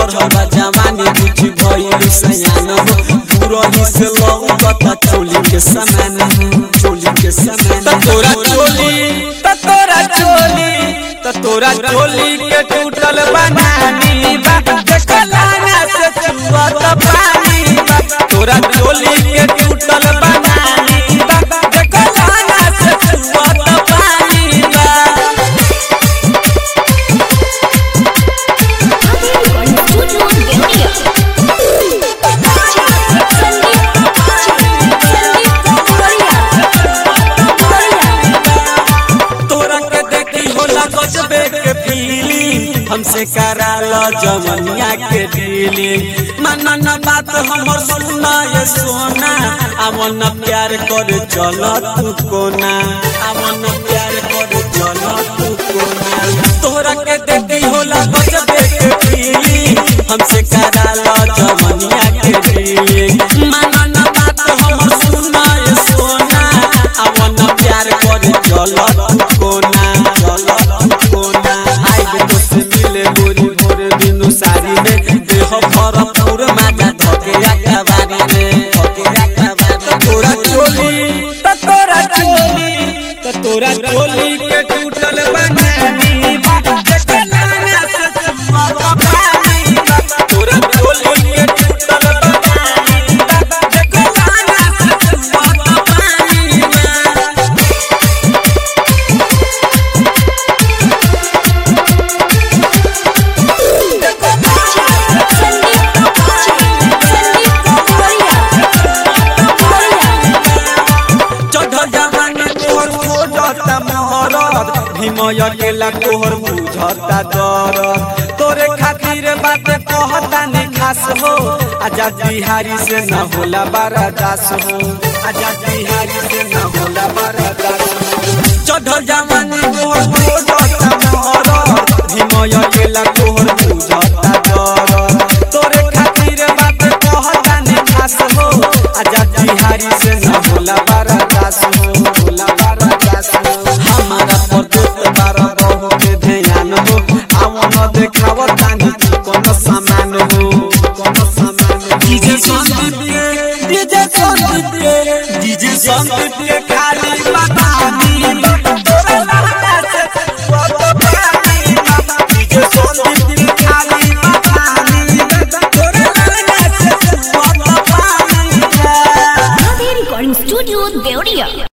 चढ़ल जवानी कुछ भइल सयान हो पूरा ही से लौकता चोली के समान हो चोली के समान त तोरा चोली त तोरा चोली त तोरा चोली के टूटल बनानी बा देखलाना से चुअत पानी बा तोरा चोली के टूटल बनानी बा देखलाना से चुअत पानी बा तोरा के देखी होला गजबे के फीलिंग हमसे करा लो जमनिया के डीलिंग माना न बात हमर सुना ये सोना अमन प्यार कर चल तू कोना अमन प्यार कर चल तू कोना तोरा के देखी होला गजबे के फीलिंग हमसे करा लो जमनिया के डीलिंग माना न बात हमर सुना ये सोना अमन प्यार कर चल तू कोना चल तू कोना आइब तो से मिले बोरी भोरे दिनु सारी में देह भर पूर माजा धके अखबारी में धके अखबारी तोरा चोली त तोरा चोली त तोरा चोली के टूटल बनानी बा देखलाना से चुअत पानी बा तोरा चोली के टूटल बनानी बा देखलाना से चुअत पानी बा चढ़ल जवानी तोहर खोजता मोहरत भीमय केला तोहर बुझता दर तोरे खातिर बात कहता ने खास हो आजाद बिहारी से न होला बारा दास हो आजाद बिहारी से न होला बारा दास हो चढ़ल जवानी तोहर खोजता मोहरत भीमय केला तोहर बुझता दर तोरे खातिर बात कहता ने खास हो आजाद बिहारी से न होला बारा दास हो होला बारा दास हो हमारा पर दोस्त बारा बहु के ध्यान हो आवो न देखाव तानी कोन सामान हो कोन सामान डीजे संदीप के डीजे संदीप के डीजे संदीप के